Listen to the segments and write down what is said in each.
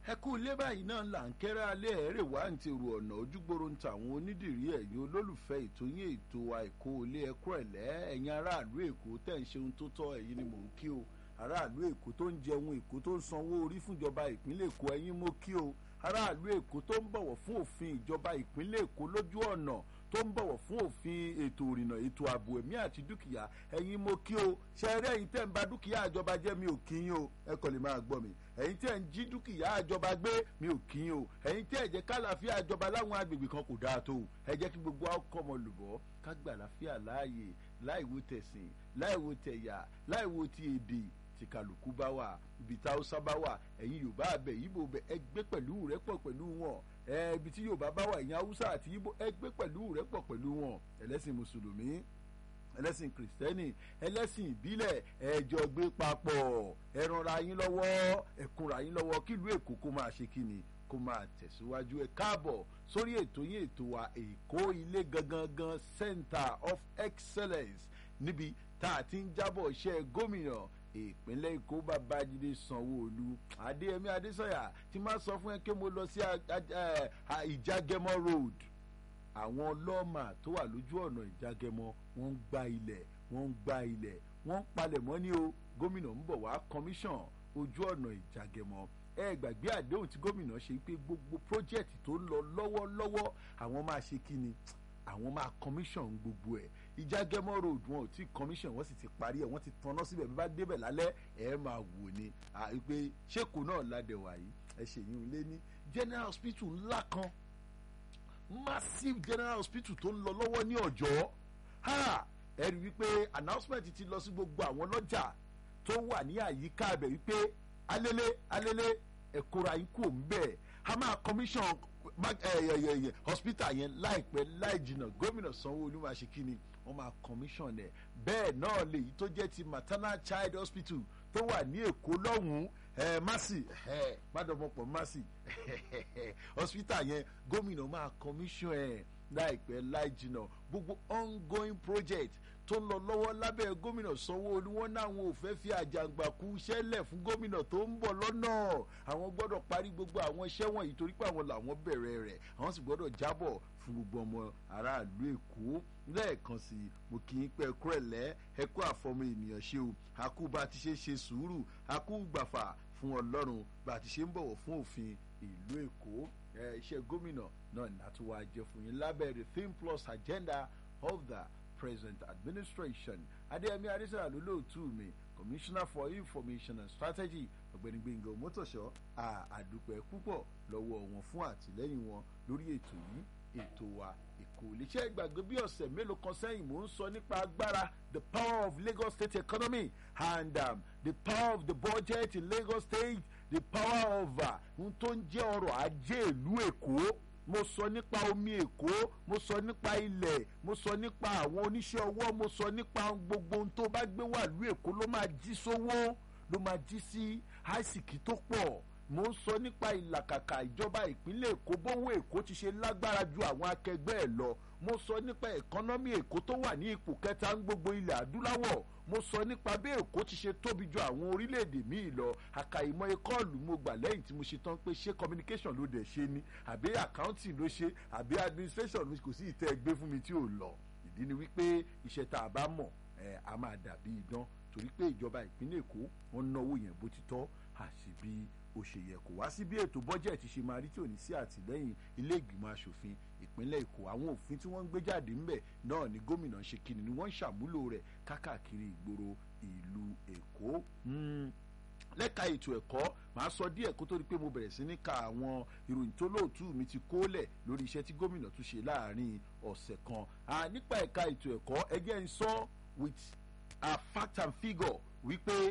ẹ kú ilé báyìí náà là ń kẹ́rẹ́ alẹ́ ẹ̀rẹ̀ wá ń ti rò ọ̀nà ojúgbòrò ń ta àwọn onídìrí ẹ̀yin olólùfẹ́ ètò yín ètò àìkú ilé ẹ̀kọ́ ẹ̀lẹ́ ẹ̀yin aráàlú èkó tẹ̀ ń ṣe ohun tó tọ́ ẹ̀yin ni mò ń kí o aráàlú èkó tó ń jẹun èkó tó ń sanwó orí fúnjọba ìpínlẹ̀ èkó ẹ̀yin mo kí o aráàlú èkó tó ń bọ̀wọ̀ fún òfin ìjọba ìpínlẹ̀ èkó lójú ọ̀nà tó ń bọ̀wọ̀ fún òfin ètò ìrìnnà ètò ààbò ẹ̀mí àti dúkìá ẹ̀yin mo kí o ṣẹ́rẹ́ ẹ̀yin tẹ́ ń ba dúkìá àjọba jẹ́ mi ò kí yín o ẹ kàn lè máa gbọ́ mi ẹ̀yin tẹ́ ń jí dúkìá àjọba gbé mi ò kí yín o ẹ̀yin tẹ́ ẹ̀ jẹ́ kálàáfíà àjọba láwọn agbègbè kan kò dáa tó ẹ jẹ́ kí gbogbo ọkọ̀ ọmọ lùbọ́ ká gbà láfíà láàyè láìwo tẹ̀sìn láìwo tẹ̀yà láìwo ti èdè tí kálukú bá wà ibi tá Hausa bá wà ẹ̀yin Yorùbá abẹ Ìgbò bẹ ẹ gbé pẹ̀lú rẹ́pọ̀ pẹ̀lú wọn ẹ ibi tí Yorùbá bá wà ẹ̀yin Haúsá àti Ìgbò ẹ gbé pẹ̀lú rẹ́pọ̀ pẹ̀lú wọn ẹlẹ́sìn mùsùlùmí ẹlẹ́sìn kìrìsìtẹ́nì ẹlẹ́sìn ìbílẹ̀ ẹjọ́ gbé papọ̀ ẹ ranra yín lọ́wọ́ ẹ kúnra yín lọ́wọ́ kílùú Èkó kó máa ṣe kíni kó máa tẹ̀síwájú ẹ káàbọ̀ sórí ètò yín ètò wa Èkó ilé gangan Center of Excellence níbi tá a ti ń jábọ̀ iṣẹ́ gómìnà ìpínlẹ̀ èkó babájídé sanwó-olu adéyẹmí adésọyà tí máa sọ fún ẹ pé mo lọ sí ìjágẹmọ road àwọn lọ́ọ̀mà tó wà lójú ọ̀nà ìjágẹmọ wọ́n ń gba ilẹ̀ wọ́n ń gba ilẹ̀ wọ́n ń palẹ̀mọ́ ní o gómìnà ń bọ̀ wá commission ojú ọ̀nà ìjágẹmọ ẹ gbàgbé àdéhùn tí gómìnà ṣe pé gbogbo project tó ń lọ lọ́wọ́lọ́wọ́ àwọn máa ṣe kí ni àwọn máa commission gbogbo ẹ̀ ìjágẹ́mọ́ road wọn ò tí commission wọ́n sì ti parí ẹ̀ wọ́n ti tanná síbẹ̀ bí bá débẹ̀ lálẹ́ ẹ̀ máa wò ni pé ṣéèkù náà ládẹ̀wà yìí ẹ̀ ṣe yín lé ní general hospital ńlá kan massive general hospital tó ń lọ lọ́wọ́ ní ọ̀jọ́ ẹ rí wípé announcement ti lọ sí gbogbo àwọn lọ́jà tó wà ní àyíká ibẹ̀ wípé alẹ́lẹ́ alẹ́lẹ́ ẹ̀kọ́ra yín kò ń bẹ̀ a máa commission hospital yẹn láìpẹ́ láì jìnnà gómìnà sanwó-olu máa ṣe kí ni wọ́n máa commission ẹ̀ bẹ́ẹ̀ náà lèyí tó jẹ́ ti maternal child hospital tó wà ní èkó lọ́hùn-ún masi mádọ́mọpọ̀ masi hospital yẹn gómìnà máa commission ẹ̀ láìpẹ́ láì jìnnà gbogbo ongoing project tó ń lọ lọ́wọ́ lábẹ́ gómìnà sanwó-olu wọn náwọn ò fẹ́ fi àjàǹgbàkú ṣẹlẹ̀ fún gómìnà tó ń bọ̀ lọ́nà àwọn gbọ́dọ̀ parí gbogbo àwọn iṣẹ́ wọ̀nyí torí pé àwọn làwọn bẹ̀rẹ̀ rẹ̀ àwọn sì gbọ́dọ̀ jábọ̀ fún gbogbo ọmọ aráàlú èkó lẹ́ẹ̀kan sí i mo kì í pẹ́ kúrẹ̀lẹ́ ẹ kú àfọmọ ènìyàn ṣe o àkú bá ti ṣe ṣe sùúrù àkú gbàfà fún ọlọ́run bá ti ṣe ń bọ̀wọ̀ fún òfin ìlú èkó iṣẹ́ gómìnà náà ní àtúwà jẹ fún yín lábẹ́ the theme plus agenda of the present administration adéyẹmí adésàlá ló lóòtú mi commissioner for information and strategy ọ̀gbẹ́ni gbẹ̀ngàn mọ́tòṣọ́ àdúpẹ́ púpọ̀ lọ́wọ́ wọn fún àtìlẹ́yìn wọn lórí ètò yìí ètò wa èkó iléeṣẹ́ ìgbàgbé bí ọ̀sẹ̀ mélòó kan sẹ́yìn mò ń sọ nípa agbára the power of Lagos state economy and um, the power of the budget in Lagos state the power of ohun tó ń jẹ́ ọrọ̀ ajé ìlú èkó mo sọ nípa omi èkó mo sọ nípa ilẹ̀ mo sọ nípa àwọn oníṣẹ́ ọwọ́ mo sọ nípa gbogbo ohun tó bá gbé wà lú èkó ló máa jí sówó ló máa jí sí àìsìkì tó pọ̀ mo ń sọ nípa ìlàkàkà ìjọba ìpínlẹ̀ èkó bówó èkó ti ṣe lágbára ju àwọn akẹgbẹ́ ẹ̀ lọ mo sọ nípa ẹ̀kọ́nọ́mì èkó tó wà ní ipò kẹta ń gbogbo ilẹ̀ adúláwọ̀ mo sọ nípa bí èkó ti ṣe tóbi ju àwọn orílẹ̀-èdè míì lọ àkàìmọ̀ ẹkọ́ọ̀lù mo gbà lẹ́yìn tí mo ṣe tán pé ṣé communication ló dẹ̀ ṣe ni àbí accounting ló ṣe àbí administration ló kò sí ìtẹ́ ẹgbẹ́ fún mi tí ò lọ ìdí ni wípé iṣẹ́ tá a bá mọ̀ ẹ̀ a máa dàbí idán torí pé ìjọba ìpínlẹ̀ èkó wọ́n náwó yẹn bó ti tọ́ àti bí ó ṣe yẹ kó wá sí bí ètò bọ́jẹ̀tì ṣe máa rí tí ò ní sí àtìlẹ́yìn ilé ìgbìmọ̀ asòfin ìpínlẹ̀ èkó àwọn òfin tí wọ́n ń gbé jáde ńbẹ̀ náà ni gómìnà ṣe kíni ni wọ́n ń ṣàmúlò rẹ̀ kákàkiri ìgboro ìlú èkó lẹ́ka ètò ẹ̀kọ́ màá sọ díẹ̀ kó tó di pé mo bẹ̀rẹ̀ sí ní ka àwọn ìròyìn tó lóòtú mi ti kólẹ̀ lórí iṣẹ́ tí gómìnà tún ṣe láàrin ọ̀sẹ̀ kan nípa ẹ̀ka ètò ẹ̀kọ́ ẹgẹ́ ń sọ with a fact and figure wípé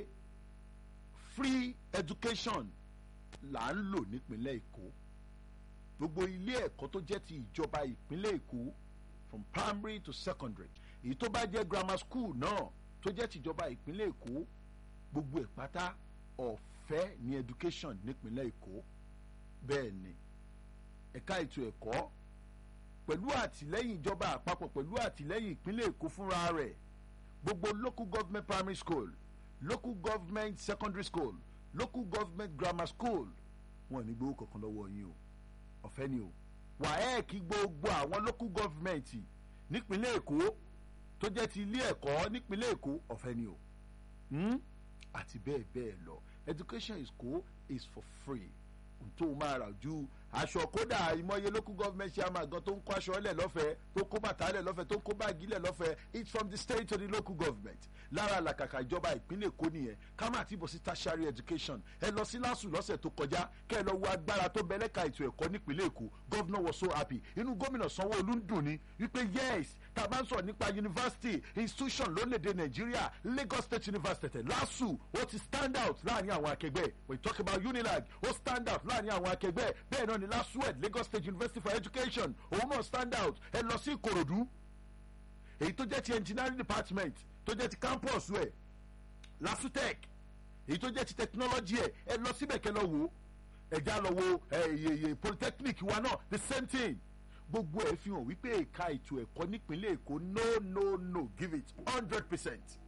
free education là ń lò nípínlẹ̀ èkó gbogbo ilé ẹ̀kọ́ tó jẹ́ ti ìjọba ìpínlẹ̀ èkó from primary to secondary èyí tó bá jẹ́ grammar school náà tó jẹ́ tìjọba ìpínlẹ̀ èkó gbogbo ẹ̀ pátá ọ̀fẹ́ ní education nípínlẹ̀ èkó bẹ́ẹ̀ ni ẹ̀ka ètò ẹ̀kọ́ pẹ̀lú àtìlẹ́yìn ìjọba àpapọ̀ pẹ̀lú àtìlẹ́yìn ìpínlẹ̀ èkó fúnra rẹ̀ gbogbo local government primary school local government secondary school local government grammar school wọn ò ní gbowó kankan lọ́wọ́ yín o ọ̀fẹ́ ni o wàhẹ́ẹ̀kì gbogbo àwọn local government nípínlẹ̀ èkó tó jẹ́ ti ilé ẹ̀kọ́ nípínlẹ̀ èkó ọ̀fẹ́ ni o hmm? àti bẹ́ẹ̀ bẹ́ẹ̀ lọ education is cool is for free tó o máa rà ju aṣọ kódà ìmọ̀ye local government chairman gan tó ń kó aṣọ lẹ̀ lọ́fẹ̀ẹ́ tó ń kó bàtà lẹ̀ lọ́fẹ̀ẹ́ tó ń kó báàgì lẹ̀ lọ́fẹ̀ẹ́ it's from the state to the local government lára làkàkà ìjọba ìpínlẹ̀ èkó nìyẹn ká má ti bọ̀ sí tertiary education ẹ lọ sí lásù lọ́sẹ̀ tó kọjá kẹ́ ẹ lọ wo agbára tó bẹ̀lẹ́ka ètò ẹ̀kọ́ nípínlẹ̀ èkó governor was so happy inú gómìnà sanwó-olú ń dùn ní wípé yes tá a bá ń sọ̀rọ̀ nípa university institution lórílẹ̀‐èdè nàìjíríà lagos state university lásù ó ti stand out láàrin àwọn akẹgbẹ́ we talk about unilag ó stand out láàrin àwọn akẹgbẹ́ bẹ́ẹ̀ náà ni lasued lagos state university for education òun náà stand out ẹ lọ sí ìkòròdú èyí tó jẹ́ ti engineering department tó jẹ́ ti campus ẹ̀ lasutech èyí tó jẹ́ ti technology ẹ̀ ẹ lọ síbẹ̀ kẹ́ lọ wò ẹ̀já lọ wo ẹ̀yẹ̀yẹ̀ polytechnic wa náà the same thing gbogbo ẹ̀ fi hàn wípé ẹ̀ka ètò ẹ̀kọ́ nípínlẹ̀ èkó no no no give it hundred percent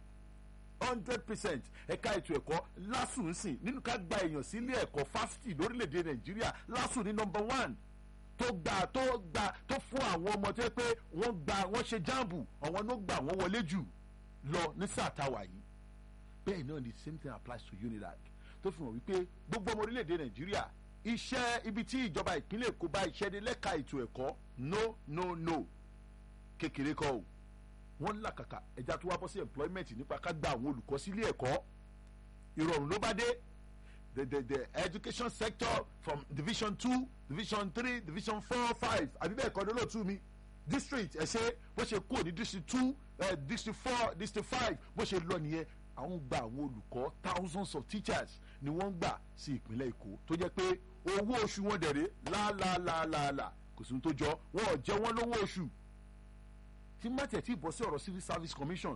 hundred percent ẹ̀ka ètò ẹ̀kọ́ lásùn ń sìn nínú ká gba èèyàn sílé ẹ̀kọ́ fásitì lórílẹ̀‐èdè nàìjíríà lásùn ní number one tó gbà tó gbà tó fún àwọn ọmọ tó yẹ pé wọ́n gba wọ́n ṣe jáàbù àwọn ló gbà wọ́n wọlé jù lọ ní sáà táwa yìí bẹ́ẹ̀ náà the same thing applies to unilag tó fi hàn wípé gbogbo ọmọ orílẹ̀‐èdè nàìjíríà iṣẹ́ ibi tí ìjọba ìpínlẹ̀ èkó bá iṣẹ́ dé lẹ́ka ètò ẹ̀kọ́ no no no kékeré kọ́ o wọ́n làkàkà ẹja tó wá bọ́ sí employment nípa ká gba àwọn olùkọ́ sílé ẹ̀kọ́ ìrọ̀rùn ló bá dé the the the education sector from division two division three division four five àbí bẹ́ẹ̀ kọ́ ni olóòtú mi district ẹ̀ ṣe bó ṣe kúrò ní district two uh, district four district five bó ṣe lọ nìyẹn àwọn gba àwọn olùkọ́ thousands of teachers ni wọ́n ń gbà sí ìpínlẹ̀ èkó tó jẹ́ pé owó oṣù wọn dẹ̀rẹ̀ láàlàálàálà kò sí ní tó jọ wọn ò jẹ́ wọ́n lówó oṣù tí mátẹ̀ tí bọ́ sí ọ̀rọ̀ civil service commission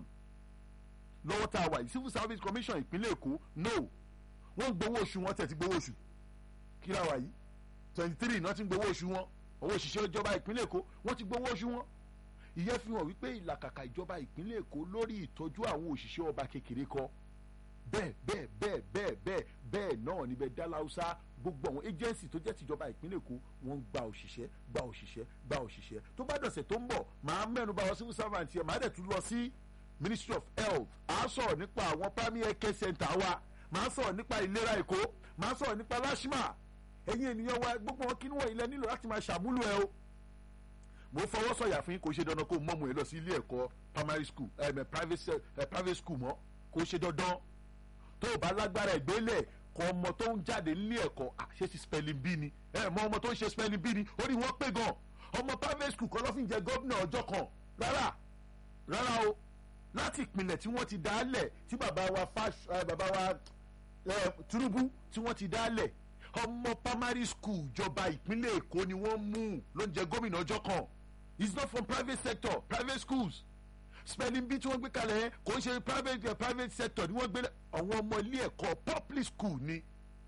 lọ́wọ́ tá a wà yìí civil service commission ìpínlẹ̀ èkó no wọ́n ń gbowó oṣù wọn tẹ̀ ti gbowó oṣù kí la wà yìí twenty three náà ti ń gbowó oṣù wọn owó òṣìṣẹ́ ìjọba ìpínlẹ̀ èkó wọ́n ti gbowó oṣù wọn ìyẹn fi hàn wípé ìlàkàkà ìjọba ìpínlẹ̀ èkó lórí ìtọ́jú àwọn òṣìṣẹ́ ọba kékeré kọ́ bẹ́ẹ̀ bẹ́ẹ̀ bẹ́ẹ̀ bẹ́ẹ̀ bẹ́ẹ̀ bẹ́ẹ̀ náà níbẹ̀ dáláúsá gbogbo àwọn agency tó jẹ́ tìjọba ìpínlẹ̀ èkó wọ́n ń gba òṣìṣẹ́ gba òṣìṣẹ́ gba òṣìṣẹ́ tó bá dọ̀sẹ̀ tó ń bọ̀ màá mẹ́nu bá wọn civil servant yẹn màá dẹ̀ tún lọ sí ministry of health à á sọ̀rọ̀ nípa àwọn primary care center wa màá sọ̀rọ̀ nípa ìlera èkó màá sọ̀rọ̀ nípa lashma ẹ̀yin ènìyàn wa gbogbo wọn kí ni wọ́n ilẹ̀ nílò láti máa ṣàmúlò ẹ o mo fọwọ́ sọ̀yà fún yín kò ṣe dandan kó mọ́mú ẹ lọ sí ilé ẹ̀kọ́ primary school ẹ̀ eh, private, eh, private school mọ́ kò ṣe dandan tó o bá lágbára ìgbélẹ̀ kọ ọmọ tó ń jáde nílé ẹ̀kọ́ àṣẹ ti spelling bee ni ẹ mọ ọmọ tó ń ṣe spelling bee ni ó ní wọ́n pé gan ọmọ private school kọ́ ló fi ń jẹ gómìnà ọjọ́ kan rárá rárá o láti ìpìlẹ̀ tí wọ́n ti dálẹ̀ tí bàbá wa fas bàbá wa Tinubu tí wọ́n ti dálẹ̀ ọmọ primary school ìjọba ìpínlẹ̀ Èkó ni wọ́n mú ló ń jẹ gómìnà ọjọ́ kan it's not from private sector private schools spelling bee tí wọ́n gbé kalẹ̀ yẹn kò ń ṣe private uh, private sector ni wọ́n gbé àwọn ọmọ ilé ẹ̀kọ́ public school ni.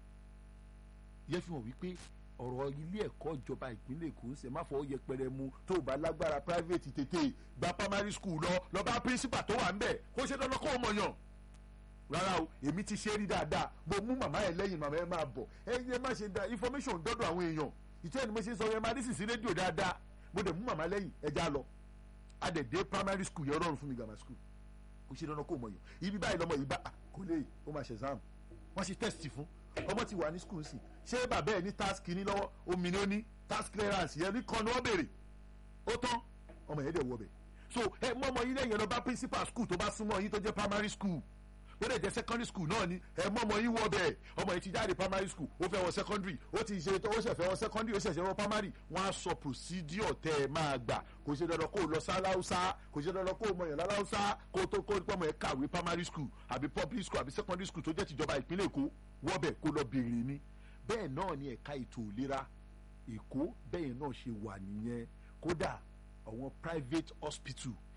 yẹ fi hàn wípé ọ̀rọ̀ ilé ẹ̀kọ́ ìjọba ìpínlẹ̀ èkó ń ṣe má fọwọ́ yẹpẹrẹ mu tó o bá lágbára private tètè gba primary school lọ lọ bá principal tó wà ń bẹ̀ kó ṣe dandan kó o mọ̀ yàn. rárá o èmi ti ṣe é rí dáadáa mo mú màmá ẹ lẹ́yìn màmá ẹ máa bọ̀ ẹ yẹ má ṣe da information dọ́dọ̀ àwọn èèyàn ìtẹ́ ẹni mo ṣe sọ yẹn máa dísì sí rédíò dáadáa mo dẹ̀ mú màmá lẹ́yìn ẹja lọ adẹ̀dẹ̀ primary school yẹn rọrùn fún mi grammar school kò ṣe dandan kó mọ̀ yàn ibi báyìí lọ́mọ yìí bá kò lè ó máa ṣe exam wọ́n ṣe test fún ọmọ ti wà ní school sí ṣé bàbá ẹ̀ ní task ní lọ́wọ́ omi ni ó ní task clearance yẹn ní kan ní wọ́n béèrè ó tán ọmọ yẹn dẹ̀ wọ bẹ̀ so ẹ mọ ọmọ yín lẹ́yìn lọ bá principal school tó bá súnmọ́ yín tó jẹ́ primary school ó lè jẹ́ secondary school náà ni ẹ mọ ọmọ yín wọ bẹ́ẹ̀ ọmọ yìí ti jáde primary school ó fẹ́ wọ secondary ó ti ṣe ó ṣẹ̀fẹ̀ wọ secondary ó ṣẹ̀ṣẹ̀ wọ primary wọ́n á sọ procedure tẹ́ ẹ máa gbà kò ṣe dandan kó o lọ sáláúsá kò ṣe dandan kó o mọyàn láláúsá kó o tó kó o pọ̀ mọ́ ẹ kàwé primary school àbí public school àbí secondary school tó jẹ́ tìjọba ìpínlẹ̀ èkó wọ́ bẹ̀ kó lọ béèrè ni bẹ́ẹ̀ náà ni ẹ̀ka ètò ìlera èkó bẹ́ẹ̀ náà ṣe wà nìyẹn kódà àwọn private hospital